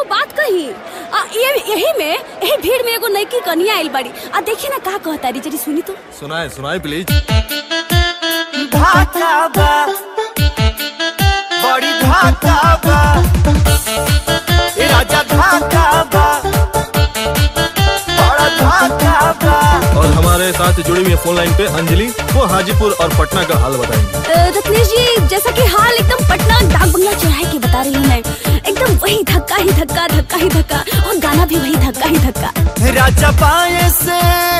एगो बात कही आ, ये यही में यही भीड़ में एगो नईकी कनिया आइल बाड़ी आ देखी ना का कहता री जरी सुनी तो सुनाए सुनाए प्लीज धाका बा बड़ी धाका बा ए राजा धाका बा बड़ा धाका बा और हमारे साथ जुड़ी हुई है फोन लाइन पे अंजलि वो हाजीपुर और पटना का हाल बताएंगे अ, रत्नेश जी जैसा कि हाल एकदम पटना डाक बंगला चौराहे की बता रही हूँ मैं एकदम वही धक्का ही धक्का धक्का ही धक्का और गाना भी वही धक्का ही धक्का राजा बाएं से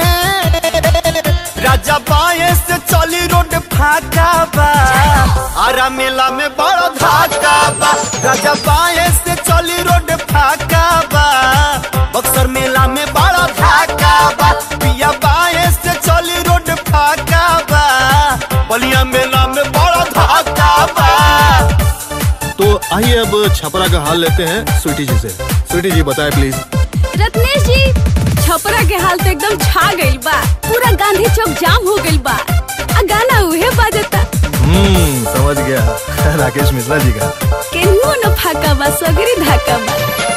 राजा बाएं से चली रोड फाका बा आरा मेला में बड़ा धाका बा राजा बाएं से चली रोड फाका बा बक्सर मेला में बड़ा धाका बा पिया बाएं से चली रोड फाका बा बलिया मेला में बड़ा धाका बा तो आइए अब छपरा का हाल लेते हैं स्वीटी जी से स्वीटी जी बताए प्लीज रत्नेश जी छपरा के हाल तो एकदम छा गइल बा पूरा गांधी चौक जाम हो गइल बा आ गाना उहे बाजता हम्म समझ गया राकेश मिश्रा जी का केनहू न फाका बा सगरी धाका बा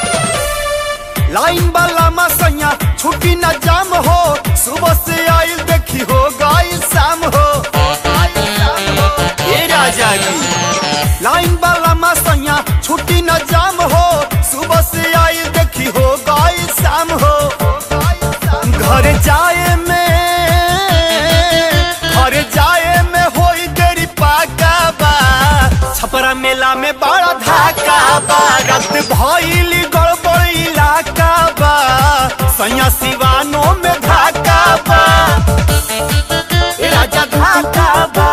लाइन वाला मसैया छुट्टी न जाम हो सुबह से आइल देखी हो गई शाम हो ये राजा जी लाइन वाला मसैया छुट्टी न जाम हो सुबह से आइल देखी हो गई शाम हो घर जाए में घर जाए में होई देरी पाका बा छपरा मेला में बड़ा धाका बा रत भइली गड़बड़ इलाका बा सैया सिवानो में धाका बा ए राजा धाका बा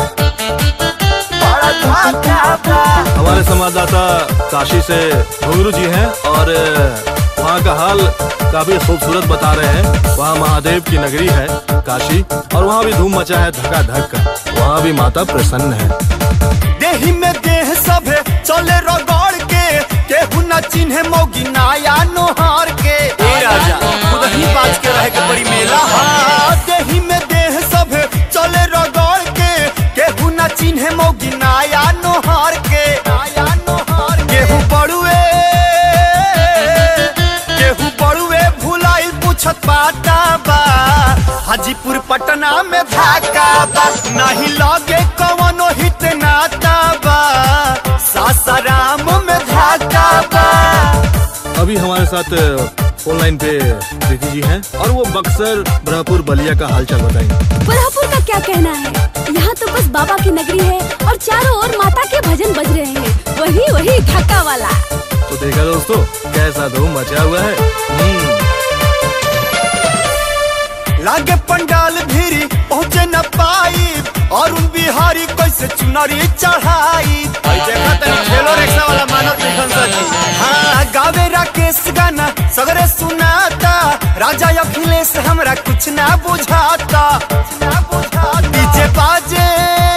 बड़ा धाका बा हमारे संवाददाता काशी से घुंगरू जी हैं और वहाँ का हाल काफी खूबसूरत बता रहे हैं वहाँ महादेव की नगरी है काशी और वहाँ भी धूम मचा है धक्का धक का वहाँ भी माता प्रसन्न है देही में देह सभे चले रगड़ के केहू न चिन्हे मोगी नाया नोहार के ए राजा खुद ही बाज के रहे के बड़ी मेला हाँ देही में देह सभे चले रगड़ के केहू न चिन्हे मोगी नाया नोहार के नाया नोहार केहू बड़ुए केहू बड़ुए भुलाइल पूछत बाटा बा हाजीपुर पटना में धाका बा नहीं लगे कवनो हित नाता बा सासाराम में धाका बा अभी हमारे साथ फोन लाइन पे प्रीति जी हैं और वो बक्सर ब्रहपुर बलिया का हालचाल बताएंगे बरहपुर का क्या कहना है यहाँ तो बस बाबा की नगरी है और चारों ओर माता के भजन बज रहे हैं वही वही धक्का वाला तो देखा दोस्तों कैसा धूम मचा हुआ है हम्म, लागे पंडाल भीरी पहुँचे न पाई और उन बिहारी कैसे चुनरी चढ़ाई भाई देखा तनी ठेलो रिक्शा वाला मानव निखन सजी हाँ गावे राकेश गाना सगरे सुनाता राजा अखिलेश हमरा कुछ ना बुझाता कुछ ना बुझाता डीजे बाजे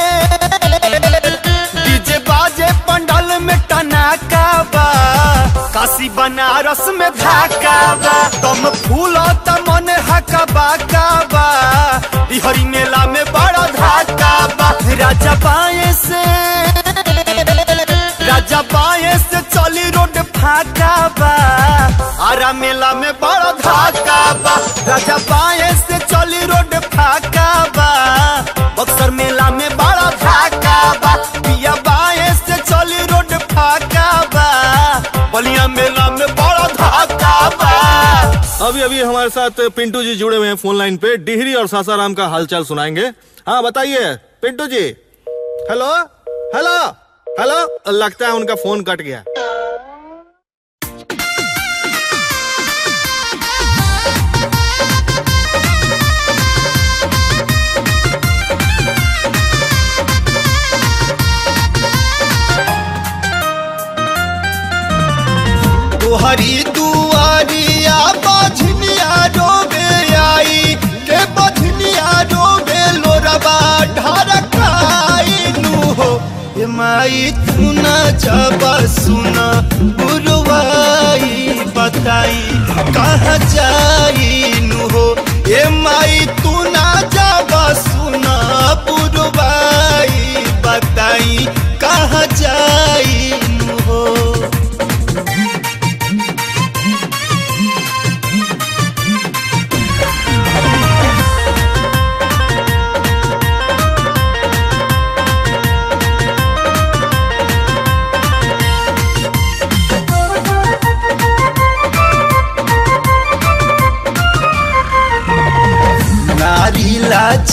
डीजे बाजे पंडाल में टनाका बा काशी बनारस में धाका बा तम फूल मन हका बाका बा हरी मेला में बड़ा धाका बा राजा बाएं से राजा बाएं से चली रोड फाका बा आरा मेला में बड़ा धाका बा राजा बाएं से चली रोड फाका बा बक्सर मेला में बड़ा धाका बा पिया बाएं से चली रोड फाका बा बलिया मेला में बड़ा धाका बा अभी अभी हमारे साथ पिंटू जी जुड़े हुए हैं फोन लाइन पे डिहरी और सासाराम का हालचाल सुनाएंगे हाँ बताइए पिंटू जी हेलो हेलो हेलो लगता है उनका फोन कट गया तुहरी दुआरिया बझनिया रोबे आई के बझनिया रोबे लोरबा ढरकाई नु हो ए माई तू न जब सुन गुरुवाई बताई कहाँ जाई नु हो ए माई तू न जब सुन गुरुवाई बताई कहाँ जाई नु हो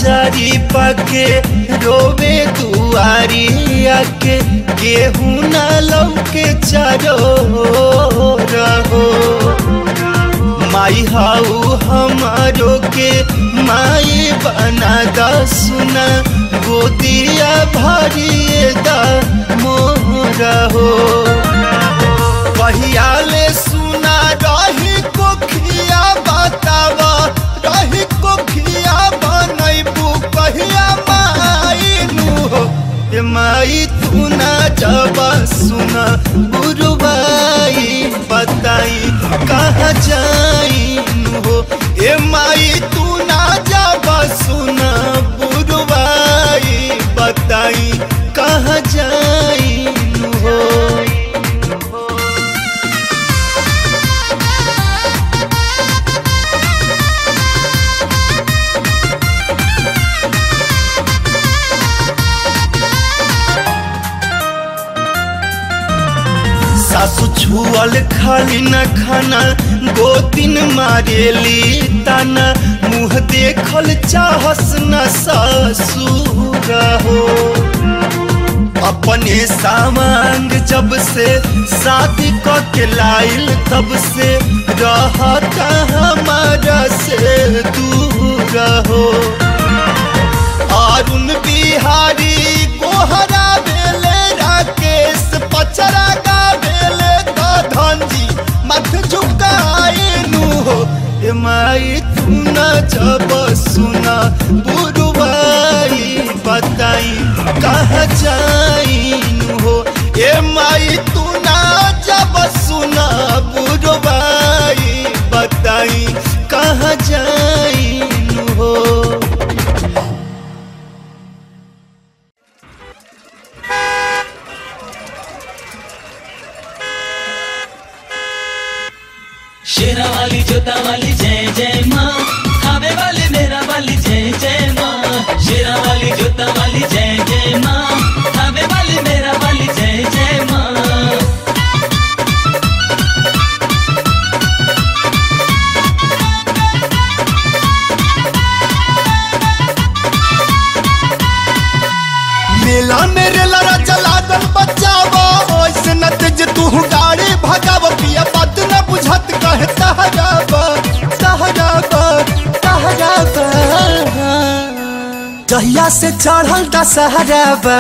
लाचारी पाके रोवे दुआरी आके केहू न लौके चारो रहो माई हाउ हमारो के माई बना दा सुना गोदिया भरिए दा मोरा हो कहियाले सुना रही कोखिया बतावा रही कोखिया बनैबू कहिया माई नु हो ए माई तू ना जबा सुना गुरुबाई बताई कहाँ जाई नु हो ए माई तू ना जबा सुना गुरुबाई बताई कहाँ जाई नु हो सासु छुअल खाली न खाना दो दिन मारेली ताना मुँह देखल चाहस न ससुर हो अपने सामांग जब से शादी क के लाइल तब से रहता हमारा से दूर हो अरुण बिहारी कोहरा बेले राकेश पचरा गा बेले तो धनजी मत झुकाए नु हो ए माई तू न जब सुना बुरुवाई बताई कहाँ जाई नु हो ए माई तू न जब सुना बुरुवाई बताई कहाँ जाई नु हो शेरा वाली जोता वाली जय जय माँ खावे वाली मेरा वाली जय जय माँ शेरा वाली जोता वाली जय जय माँ खावे वाली मेरा वाली जय जय माँ मेला मेरे लड़ा चला दल बचावा ओइसे न तेज तू गाड़ी भगाव पिया बात न बुझत कहे तहराबा तहराबा तहराबा जहिया से चढ़ल दशहराबा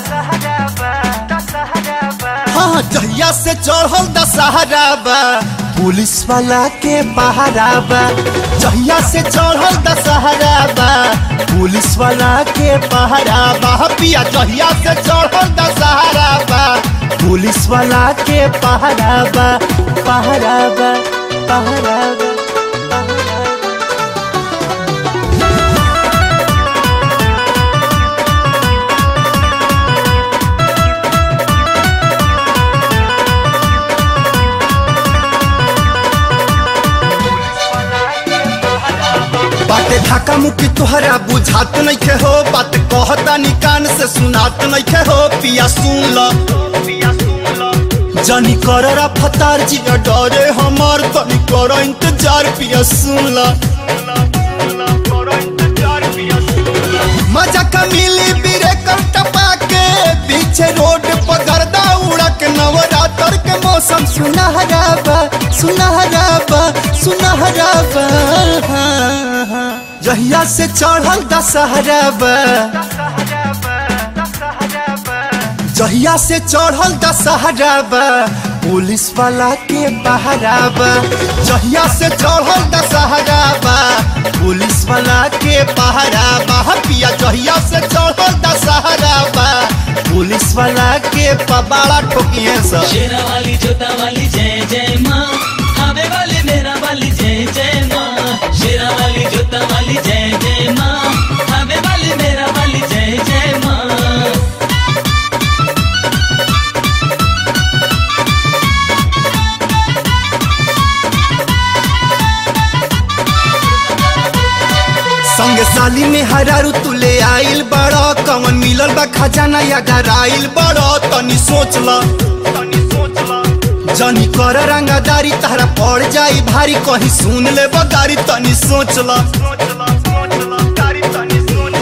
हाँ जहिया से चढ़ल दशहराबा पुलिस वाला के पहराबा जहिया से चढ़ल दशहराबा पुलिस वाला के पहराबा पिया जहिया से चढ़ल दशहराबा पुलिस वाला के पहराबा पहराबा पहराबा बाटे ढाका मुकी तुहरा बुझात नइखे हो बात कहता निकान से सुनात नइखे हो पिया सुन ल जनी कररा फतार जी डरे हमार तनी कर इंतजार पिया सुन ल मजा का मिली बीरे कर टपा के पीछे रोड पर गर्दा उड़ा के नवरात्र के मौसम सुनहरा बा सुनहरा बा सुनहरा बा जहिया से चढ़ल दशहरा बा जहिया से चढ़ल दशहरा बा पुलिस वाला के पहरा बा जहिया से चढ़ल दशहरा बा पुलिस वाला के पहरा बा पिया जहिया से चढ़ल दशहरा बा पुलिस वाला के पबाड़ा ठोकिए सब शेरा वाली जोता वाली जय जय माँ खावे वाली मेरा वाली जय जय माँ शेरा वाली जोता वाली जय जय माँ खावे वाली मेरा वाली जय जय माँ संग साली में हरारू तुले आइल बड़ा कवन मिलल बा खजाना या डराइल बड़ा तनी सोच ल जनी कर रंगादारी तारा पड़ जाई भारी कहीं सुन ले बगारी तनी सोच ल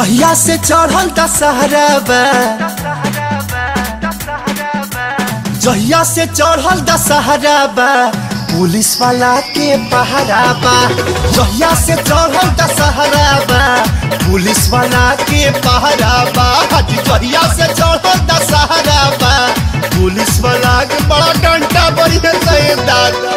जहिया से चढ़ल दशहरा बा जहिया से चढ़ल दशहरा बा पुलिस वाला के पहरा बा जहिया से चढ़ल दशहरा बा पुलिस वाला के पहरा बा हाजी जहिया से चढ़ल दशहरा बा पुलिस वाला के बड़ा डंडा बड़ी है सही दादा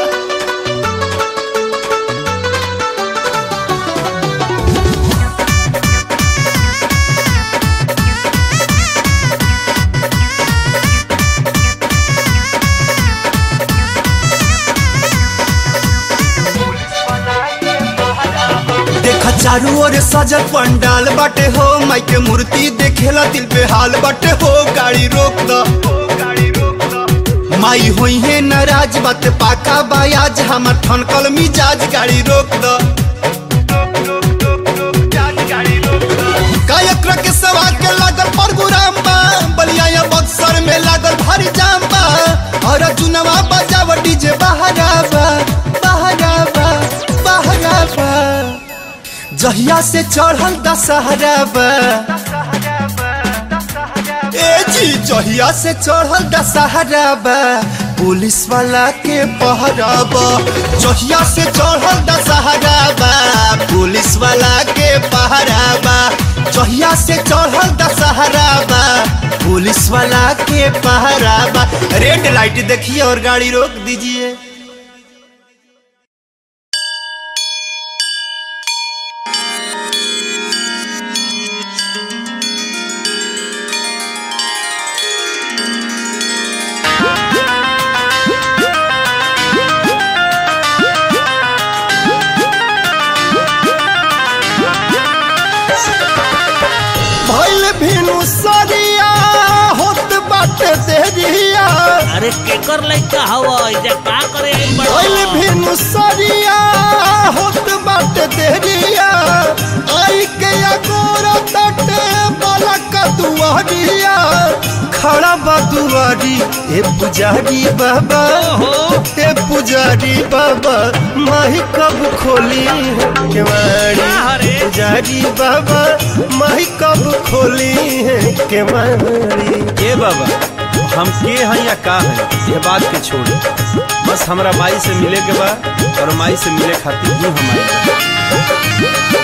देखा चारू ओर सजल पंडाल बाटे हो माई के मूर्ति देखेला दिल पे हाल बाटे हो गाड़ी रोक द माई होई है नाराज बात पाका बायाज हमर ठनकल मिजाज गाड़ी रोक द कायक्र के सवा के लागल परगुराम बा बलिया या बक्सर में लागल भारी जाम बा और चुनवा बजाव डीजे बहरा बा बहरा बा बहरा बा जहिया से चढ़ल दशहरा बा ए जी जहिया से चढ़ल दशहरा बा पुलिस वाला के पहरा बा जहिया से चढ़ल दशहरा बा पुलिस वाला के पहरा बा जहिया से चढ़ल दशहरा बा पुलिस वाला के पहरा बा रेड लाइट देखिए और गाड़ी रोक दीजिए भइल भिनु सरिया होत बाटे देरिया अरे केकर लइका हवा इजा का करे आइल बड़ो? भइल भिनु सरिया होत बाटे देरिया आई के अगोरा तटे बालक दुआरिया खड़ा बा दुआरी ए पुजारी बाबा ए पुजारी बाबा माही कब खोली है केवाड़ी का हरे? पुजारी बाबा माही कब खोली है केवाड़ी ए बाबा हम के हैं या का है ये बात के छोड़ बस हमरा माई से मिले के बा और माई से मिले खातिर ही हम आए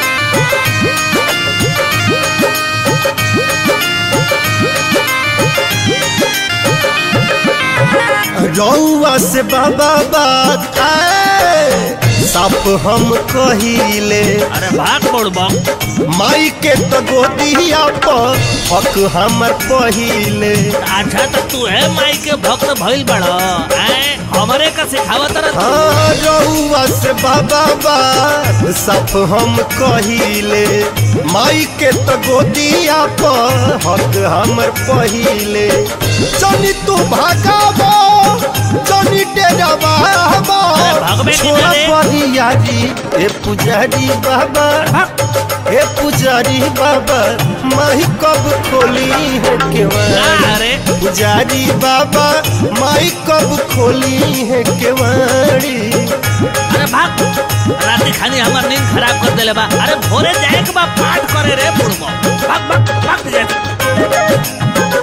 रउआ से बाबा बात आए साफ हम कहिले अरे भाग मोड़बा माई के तो गोदिया पर हक हमर पहिले अच्छा तो तू है माई के भक्त भइल बड़ो हैं हमरे का सिखावत रह तू हाँ रउआ से बाबा बात साफ हम कहिले माई के तो गोदिया पर हक हमर पहिले जनी तू भागाबो जनी डेराबो अरे भागबे की छोड़ा जाने? परियारी ए पुजारी बाबा ए पुजारी बाबा माही कब खोली है का केवाड़ी अरे पुजारी बाबा माई कब खोली है केवाड़ी अरे भाग राती खानी हमर नींद खराब कर देले बा अरे भोरे जाए के बा पाठ करे रे बुड़बो भाग भाग भाग जा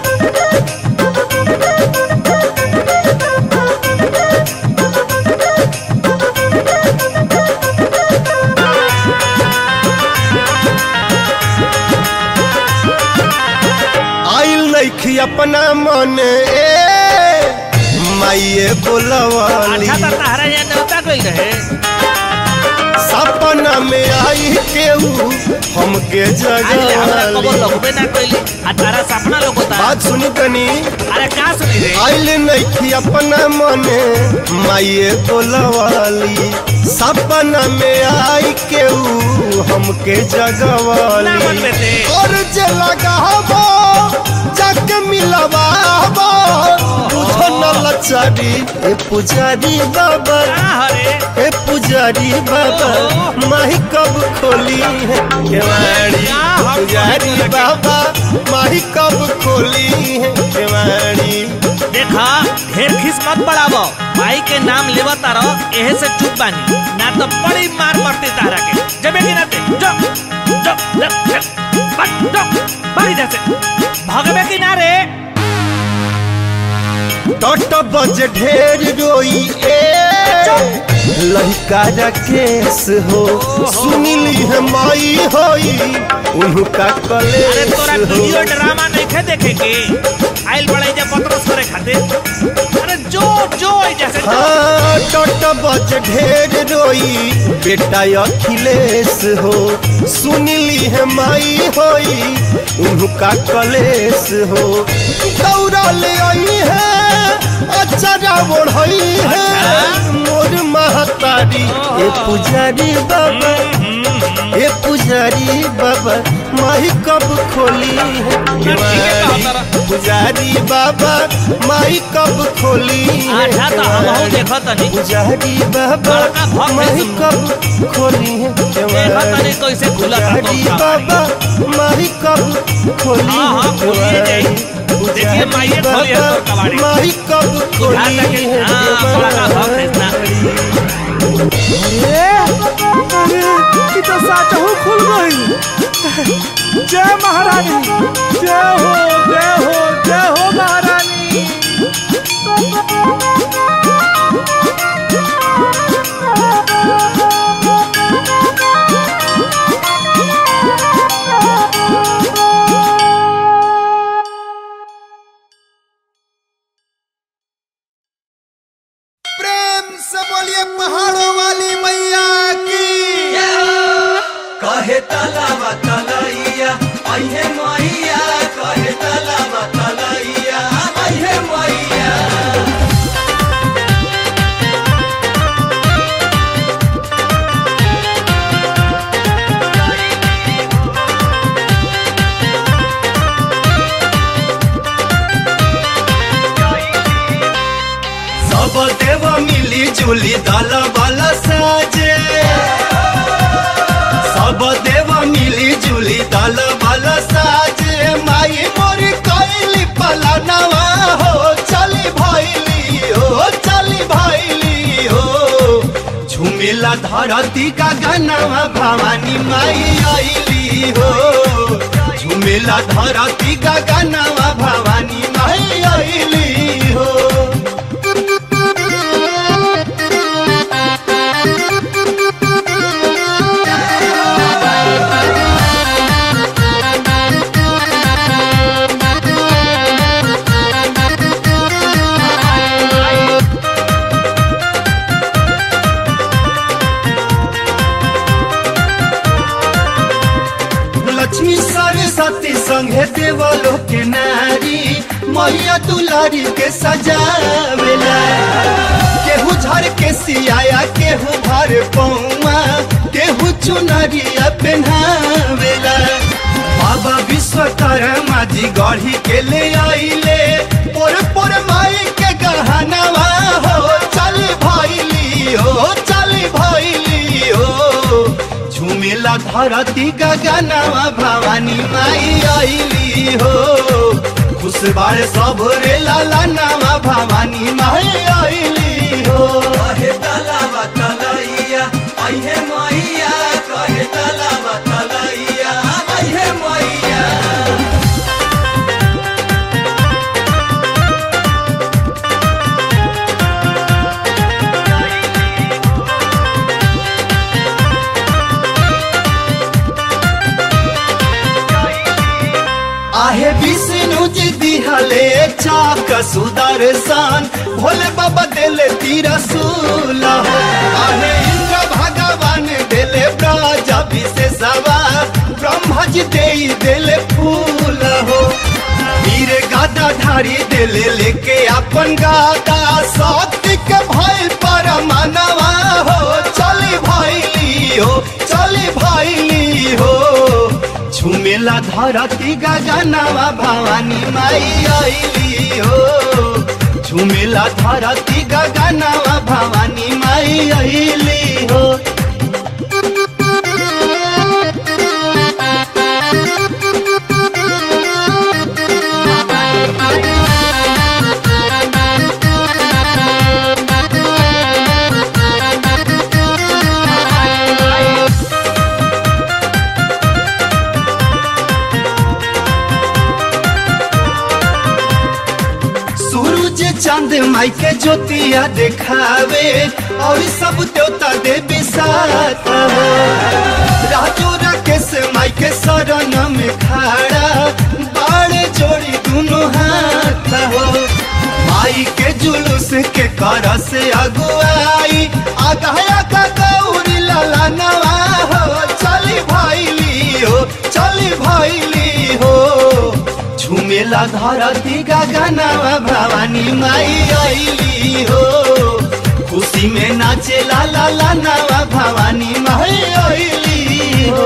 आइल नइखी अपना मन ए माइए बोलवाली अच्छा तो तहरा यहाँ न्योता गई रहे सपना में आई केहू हमके आज ले हमरा कबो जगवाली लगबे ना कइली आ तारा सपना लोगोता बात सुनी तनी अरे का सुनी रे आइल नइखी अपना मने माइए बोलवाली सपना में आई केहू हमके ना जगवाली मन बेटे और जे लगाबो जाके मिलवाबो बुझो न लचारी ए पुजारी बाबा का हरे ए पुजारी बाबा माही कब खोली है केवाड़ी पुजारी बाबा माही कब खोली है केवाड़ी देखा ढेर खिस मत बढ़ावो भाई के नाम लेवा तारो एहे से चुप बानी ना तो बड़ी मार पड़ती तारा के जबे कि ना दे जो जो, जो, जो, बट, जो, बड़ी इधर से भागबे कि ना रे टट बज ढेर रोई ए लड़का केस हो सुनिली है माई होई उनका अरे कलेस तोरा हो वीडियो ड्रामा नहीं खे देखे के आइल बड़े जब पत्रस करे खातिर अरे जो जो आई जैसे जो। हाँ टट बज ढेर रोई बेटा अखिलेश हो सुनिली है माई होई उनका कलेश हो दौड़ा ले आई है अचरा ओढ़ई है मोर महतारी ए पुजारी बाबा ए पुजारी बाबा माही कब खोली है केवाड़ी? पुजारी बाबा माई कब खोली है अच्छा तो हम हूँ देखो तनी पुजारी बाबा बड़का भक्त माही सुन। कब खोली है देखो तनी कैसे खुला था पुजारी तोर बाबा माही कब खोली हाँ, हाँ, है खोलिए जाई। केवाड़ी? देखिए, माहिए खोली है तोर कबाड़ी। माही कब खोली यहाँ तक कि- है हाँ, बड़का भक्त है इतना। की तो साचहू खुल गई जय महारानी जय हो जय हो जय हो महारानी प्रेम से बोलिए पहाड़ों वाली मैया की कहे तलावा तलैया अहे मैया कहे तलावा तलैया अहे मैया सब देव मिली जुली दल बल साजे सब देव मिली जुली दल बल साजे माई मोरी कैली पलनवा हो चली भैली हो चली भैली हो झुमिला धरती का गनवा भवानी माई आईली हो झुमिला धरती का गनवा भवानी माई आईली हो लक्ष्मी सरस्वती संगे देवलो के नारी मैया दुलारी के सजावेला केहू झर के सियाया केहू भर पौमा केहू चुनरिया पहनावेला बाबा विश्वकर्मा जी गढ़ी के ले आइले पोर पोर माई के गहनवा हो चल भैली हो चल भैली हो झुमेला धरती गगनवा भवानी माई आईली हो खुश बाड़े सब रे लाला नवा भवानी माई आईली हो कहे तलावा तलैया अहे मैया कहे तलावा तलैया अहे मैया आहे विष्णु जी दिहले चाक सुदर्शन भोले बाबा देले तिरसूल हो आहे इंद्र भगवान देले ब्रज विशेषवा ब्रह्मा जी दे देले फूल हो वीर गादा धारी देले लेके अपन गादा शक्ति के भय पर मनवा हो चली भैली हो चली भैली हो झुमेला धरती गगनवा भवानी माई आईली हो झुमेला धरती गगनवा भवानी माई आईली हो चांद माई के ज्योतिया देखावे और सब देवता देवी साथ राजू राकेश माई के शरण में खड़ा बाड़े जोड़ी दोनों हाथ हो माई के जुलूस के कर से अगुआई आगा आगा गौरी लाला नवा हो चली भाईली हो चली भाईली हो झुमेला धरती गगनवा भवानी माई आईली हो खुशी में नाचे ला ला ला नवा भवानी माई आईली हो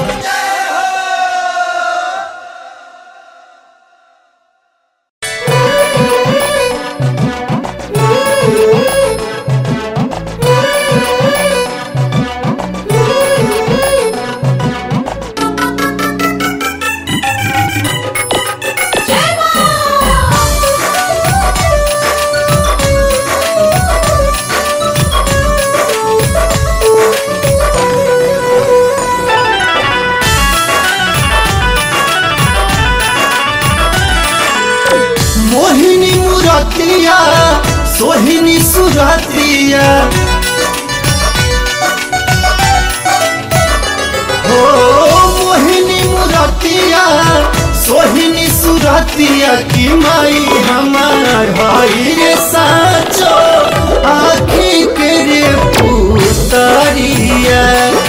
मोहिनी मुरतिया सोहिनी सुरतिया हो मोहिनी मुरतिया सोहिनी सुरतिया की माई हमार हई रे साचो आखी के रे पुतरिया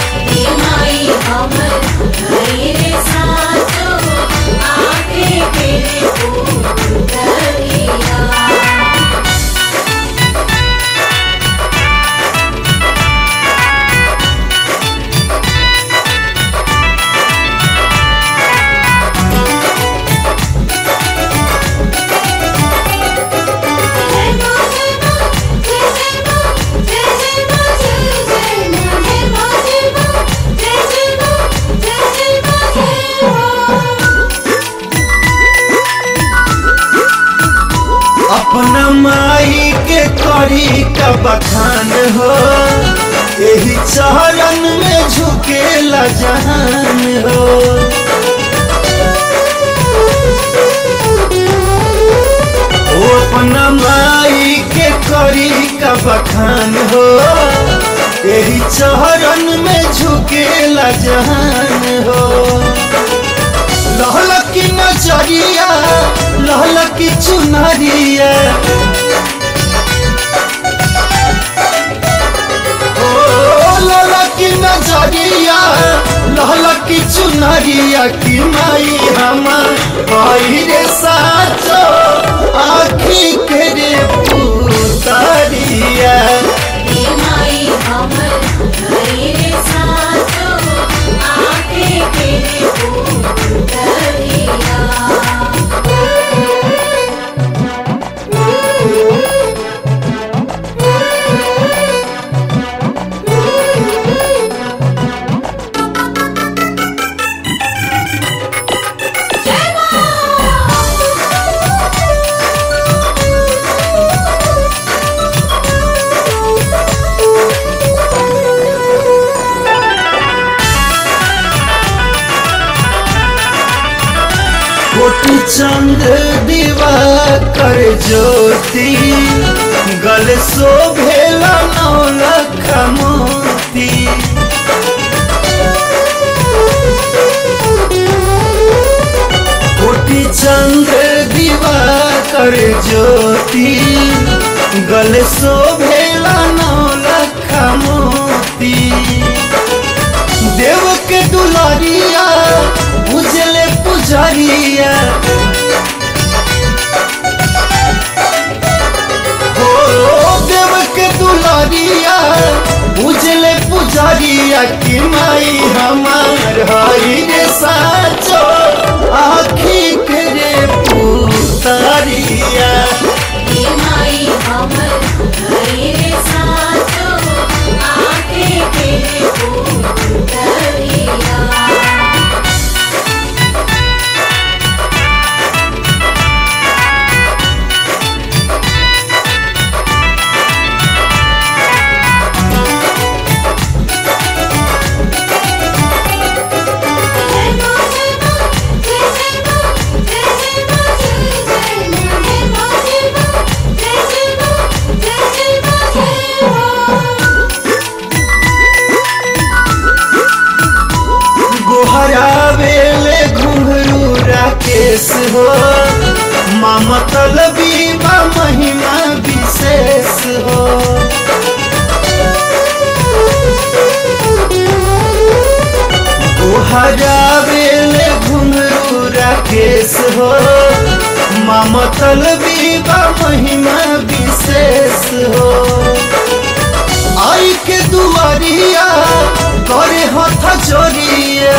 अपना माई के करी का बखान हो यही चरण में झुकेला जहान हो ओ अपना माई के करी का बखान हो यही चरण में झुकेला जहान हो लहलकी नजरिया लहलकी चुनरिया ओ लहलकी नजरिया लहलकी चुनरिया की माई हमार भाई रे साचो आखी के रे पुतरिया कोटि चंद दीवा कर ज्योति गल शोभेला नौ लख मोती कोटि चंद्र दीवा कर ज्योति गल शोभेला नौ लख मोती देव के दुलारिया बुझले पुजारिया हो देव के दुलारिया बुझले पुजारिया की माई हमार हई रे साचो आखी के रे पुतारिया हो माँ मतलबी बा महिमा विशेष हो हरावेले घुंघरू राकेश हो माँ मतलबी बा महिमा विशेष हो आई के दुआरिया करे हथ जोरिया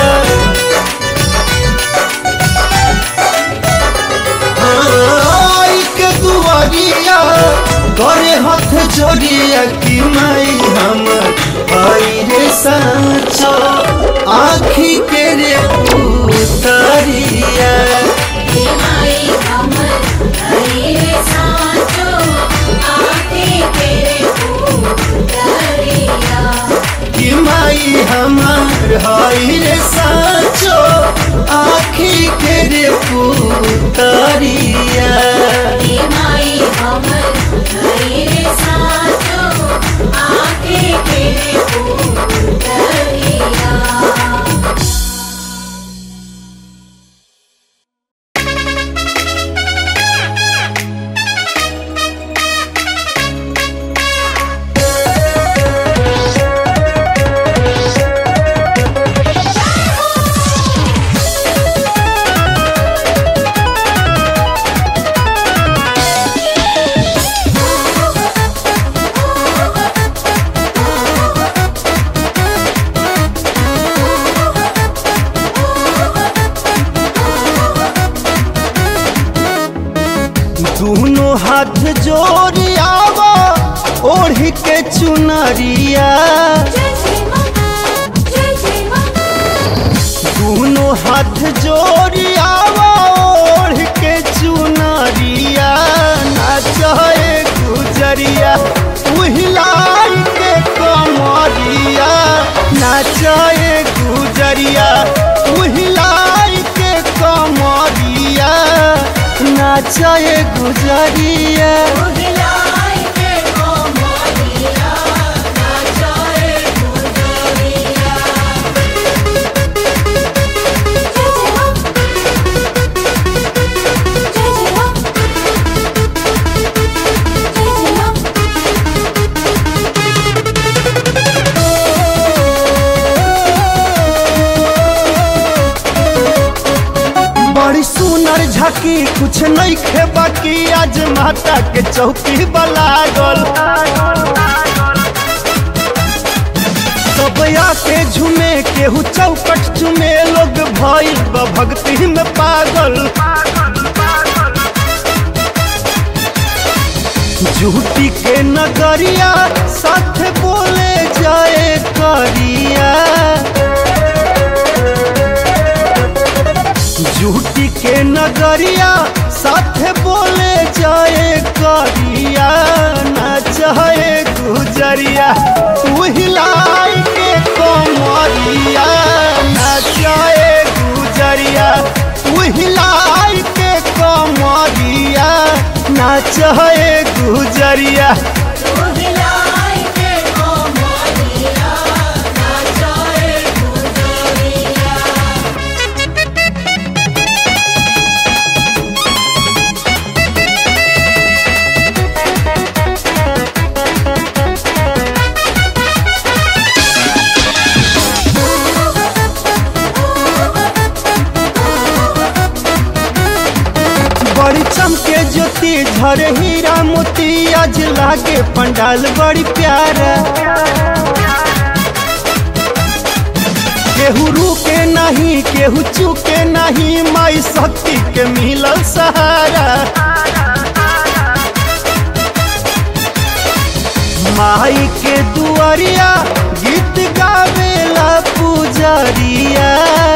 आई के दुआरिया करे हथ जोरिया कि माई हम आई रे सांचो आखी के रे उतरिया कि माई हमार हई रे सांचो आखी के रे उतरिया दोनों हाथ जोड़ियावा ओढ़ के चुनरिया दोनों हाथ जोड़ियावा ओढ़ के चुनरिया नाचे गुजरिया उहिलाई के कमरिया नाचे गुजरिया उहिलाई के कमरिया नाचे गुजरिया बड़ी सुनर झाकी कुछ नहीं खे बाकी आज माता के चौकी बलागल सब आके झूमे केहू चौकट चुमे लोग भइल बा भक्ति में पागल झूठी के नगरिया साथ बोले जाए करिया झूठी के नगरिया साथ बोले जाए करिया न चाहे गुजरिया उहिलाई के कमरिया न चाहे गुजरिया उहिलाई के कमरिया न चाहे गुजरिया बड़ी चमके ज्योति झरे हीरा मोती आज लागे पंडाल बड़ी प्यारा केहू रुके नहीं केहू चुके नहीं माई शक्ति के मिलल सहारा माई के दुआरिया गीत गावेला पुजरिया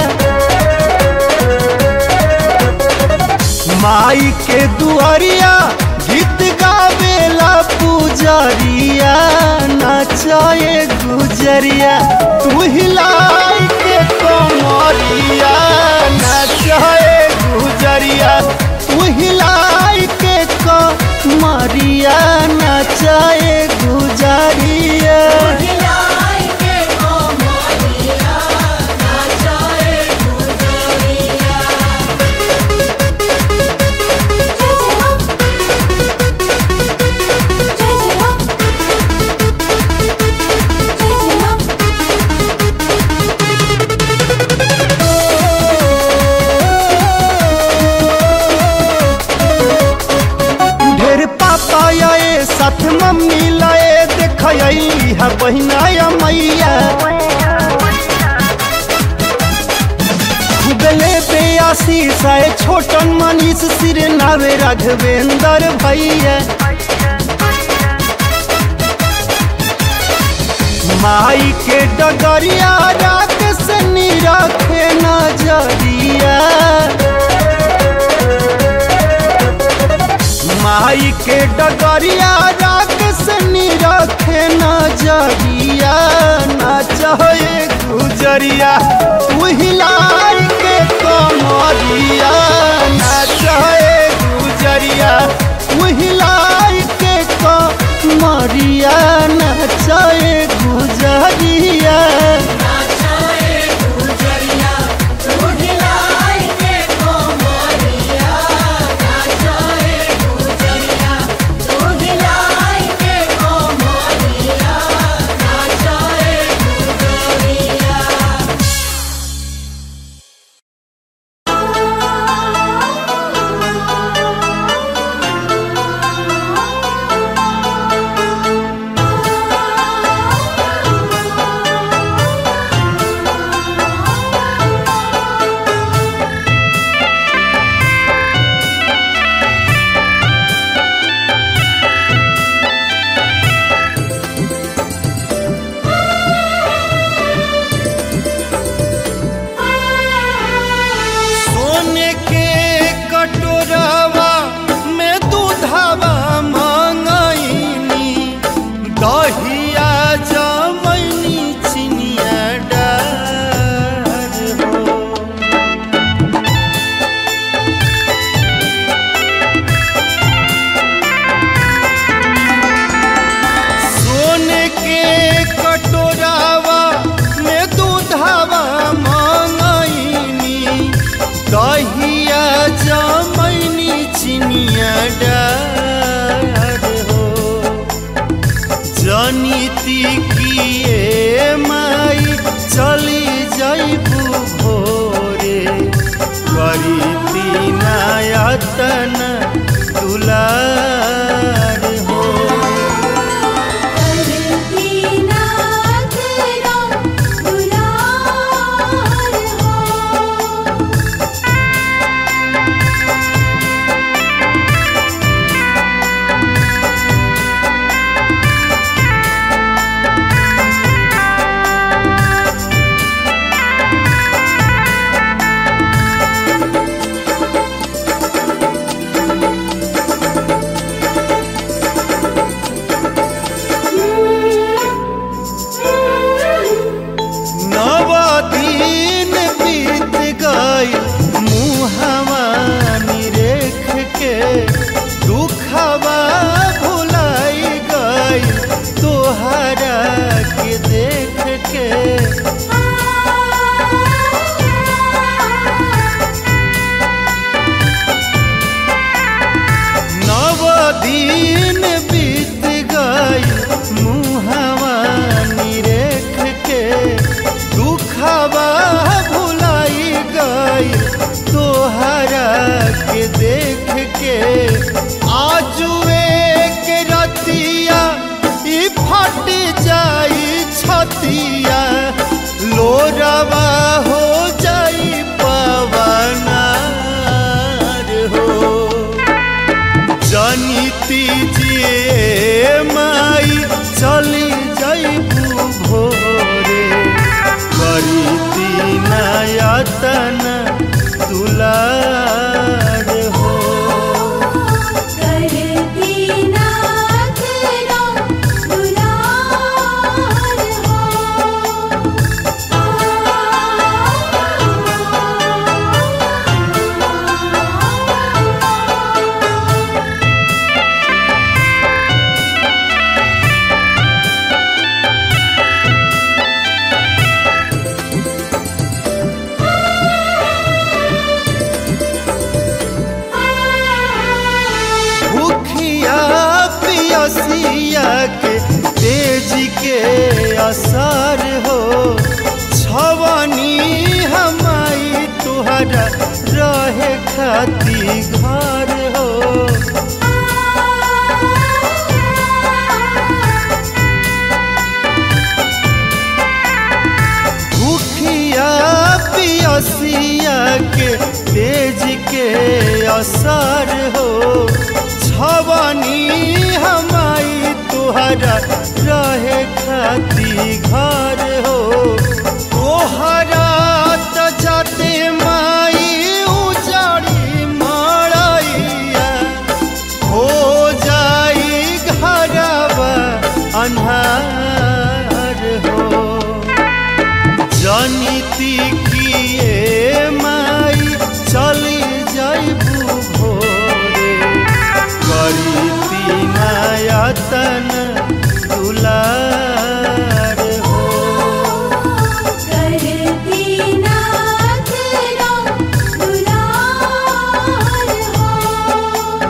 माई के दुआरिया गीत गावेला पुजरिया नचाए गुजरिया तू हिलाई के कमरिया नचाए गुजरिया तू हिलाई के कमरिया नचाए गुजरिया Yeah. है मैया गले पे आशीष है छोटन मनीष सिर नावे राघवेंद्र भैया माई के डगरिया रात से निरखे नजरिया माई के डगरिया रात से निरखे नजरिया नाचे गुजरिया उहिलाई के कमरिया नाचे गुजरिया उहिलाई के कमरिया नाचे गुजरिया सोने के कटोरवा में दूधवा मंगईनी दहिया जमैनी चिनिया डार हो सोने के कटोरावा में दूधवा मंगईनी दहिया जमैनी चिनिया डार हो जनीति किए माई चली जाइबू भोरे करी तीनायतन दुलार हो नव दिन बीत गई मुहवा निरेख के दुखवा भुलाई गई तोहरा के देख के नव दिन बीत गई मुहवा निरेख के दुखवा भुलाई गई तोहरा के देख के आजुए के रतिया ई फट जाई छतिया लोरवा हो जाई पवनार हो जनिती जिए माई चली जाइबू भोरे करी दीनायतन दुलार हो भूखिया पियसिया के तेज के असर हो छवनी हमाई तुहरा रहे खाती घर हो असर हो छवनी हमाई तुहरा रहे खाती घर हो तोहरा त जाते माई उजाड़ी मड़ैया हो जाई घरवा अन्हार हो जनिती किए माई चली जाइबू भोरे करी नायतन दुलार हो करती नाथ राम दुलार हो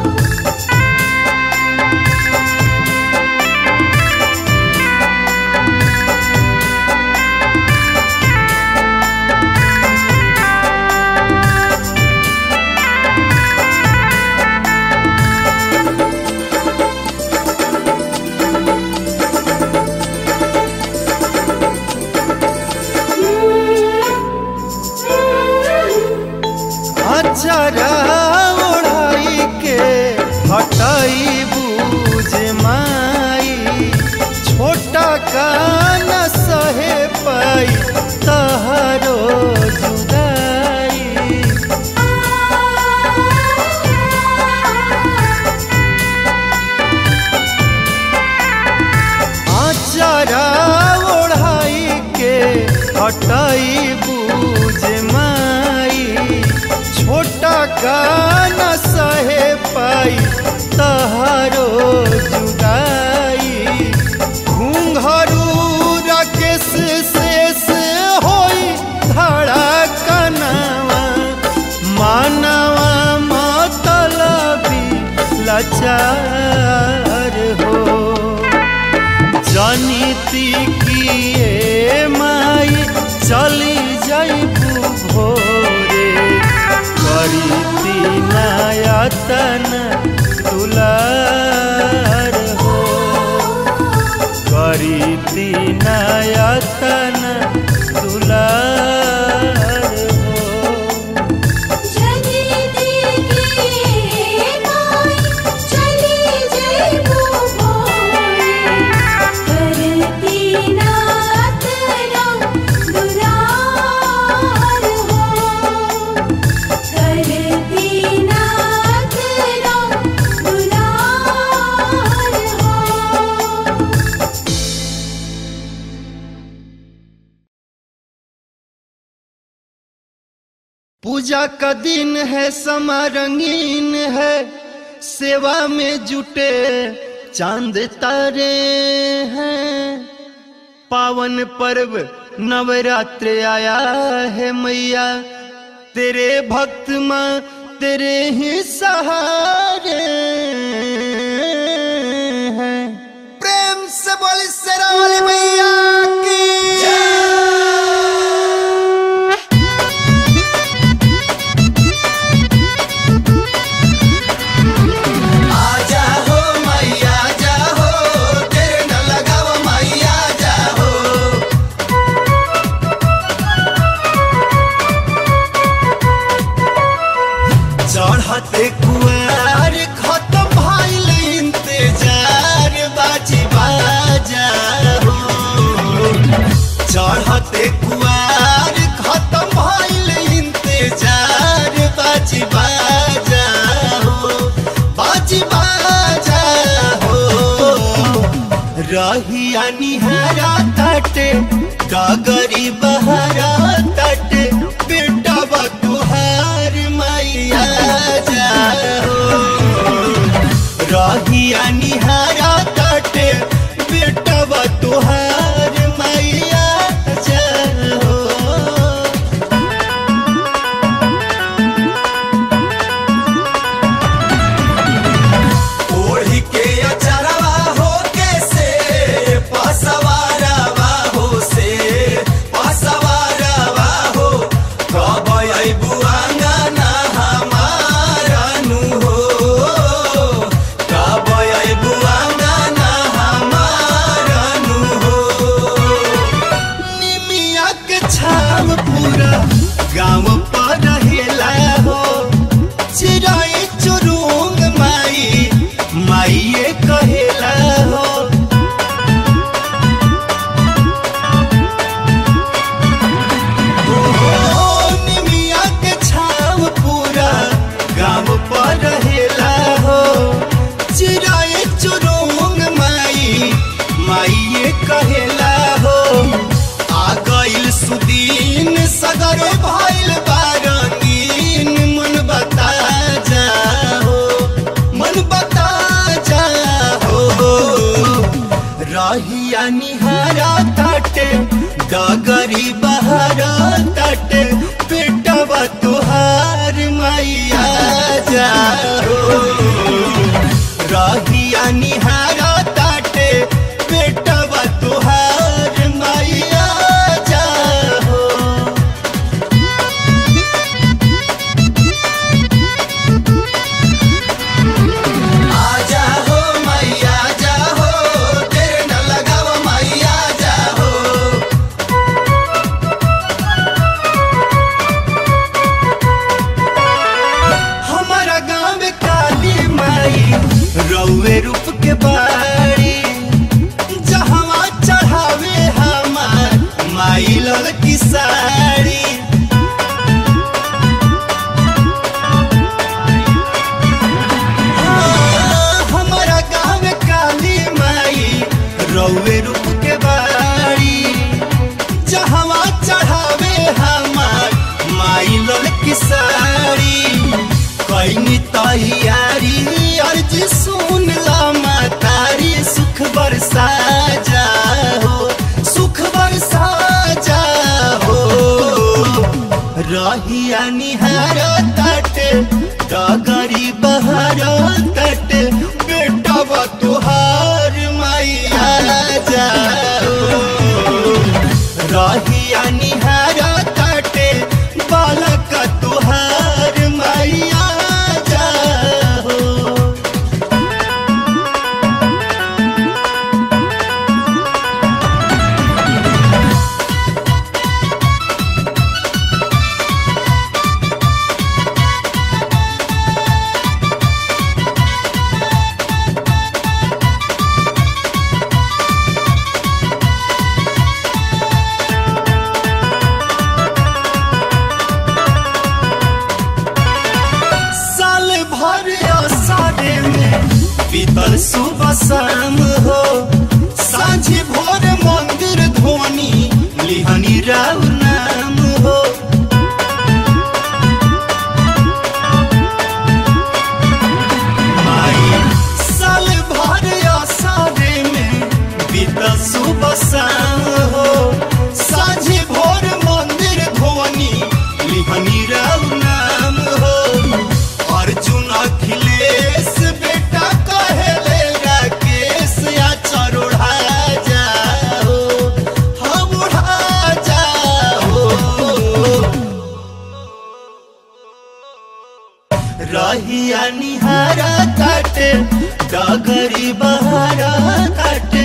अचरा ओढ़ाई के हटाई बूझ माई छोटा कान सहे पाई तहरो जुदाई आचारा ओढ़ाई के हटाई बूझ माई छोटा कान सहे पाई तहारो जुदाई घूंघरू राकेश शेष होई धड़ा कनावा मानवा मतलबी लाचार हो जनिती किए माई चली जाइबू भोरे करी नायतन दुलार हो करी नायतन दुलार हो जनिती की माई चली जइबू भोरे करती नाथ राम दुलार हो करती नाथ राम दुलार हो पूजा का दिन है समा रंगीन है सेवा में जुटे चांद तारे हैं पावन पर्व नवरात्र आया है मैया तेरे भक्त माँ तेरे ही सहारे हैं प्रेम से बोली शेरा वाली मैया की आजा हो मैया जा हो तेरे न लगाव मैया जा हो चढ़ते कुआर खत्म भइल इंतजार बाजी बाजा हो चढ़ते कुआर खत्म भइल इंतजार बाजी बाजा हो बाजी बाजा हो रहिया निहारा तटे डगरी बहरा तटे बेटा बतुहार मैया जा हो रहिया निहारा तटे बेटा बतुहार मैया जा हो ओढ़ी के अचरवा हो के से पसवारवा हो से पसवारवा हो कब अइबू अंगना हमारा नु हो कब अइबू अंगना हमारा नु हो निमिया के छाव पूरा गाँव पर रहेला हो चिराई निहारा ताटे डगरी बहारा ताटे बेटवा तुहार मैया जाओ रहिया निहारा ताटे बेटवा तुहार मैया जाओ आजा हो मैया जा हो तेरे न लगाव मैया जा हो हमारा गाँव में काली माई रउए रूप के बाड़ी जहवा चढ़ावे हमार माई लल की साड़ी हमारा गाँव में काली माई रउए रूप के बाड़ी जहवा चढ़ावे हमार माई लल की साड़ी कैनी तैयारी अर्ज सुन ला मातारी सुख बरसा जाओ सुख बरसा जाओ रहिया निहार तट डगरी बहर तट बेटवा तुहार मैया जाओ रहिया निहार तट बालक तुहार मैया जाओ साल भर सारे में बीतल सुबह शाम हो साझी भोर मंदिर धोनी लिहनी राव नाम हो माई साल भर सारे में बीतल सुबह शाम हो साझी भोर मंदिर धोनी लिहनी राव नाम हो अर्जुन अखिलेश बेटा कहेले राकेश या चरोढ़ा जाओ हम उड़ा जाओ रहिया निहारा काटे डगरी बहारा काटे